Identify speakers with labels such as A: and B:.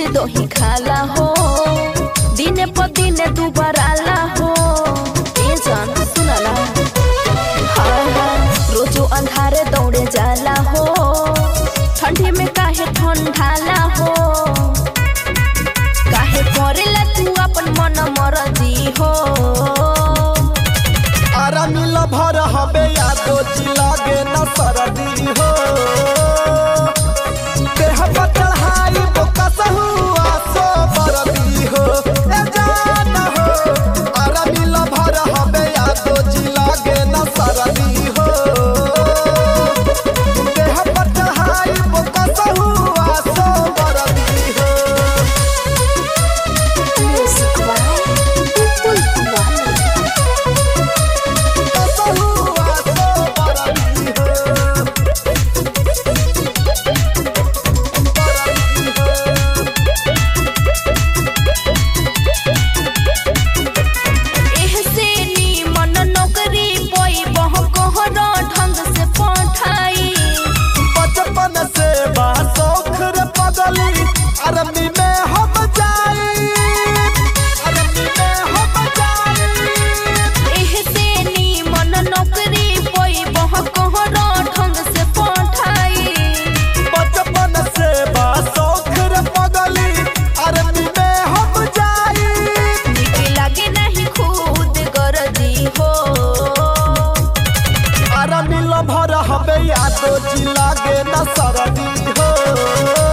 A: दही खाला हो दिने प दिने दुबराला हो ए जान सुनाला हाँ हाँ रोजो अंधारे दौड़े जाला हो ठंडी में काहे ठंडाला हो काहे करेला तू अपन मन मरजी हो
B: आरा मिल भर हबे यादो जी लागे न सरदी हो देह पर चढ़ाई बोकस हुआ सो बरदी हो ए जान हो आरा मिल भर हबे यादो जी लागे न सरदी हो देह पर चढ़ाई बोकस हुआ सो बरदी हो बोकस हुआ सो बरदी हो
A: एहसे नीमन नौकरी पोई बह कोहर ढंग से पठाई
B: बचपन से बा शौख रे पगली अरबी में हम जाई अरबी में हम जाई
A: एहसे नीमन नौकरी पोई बह कोहर ढंग से पठाई
B: बचपन से बा शौख रे पगली अरबी में हम जाई
A: निक लागे नहीं खुद गरजी हो
B: अरबी लभर हबे यादो जी लागे न सरदी हो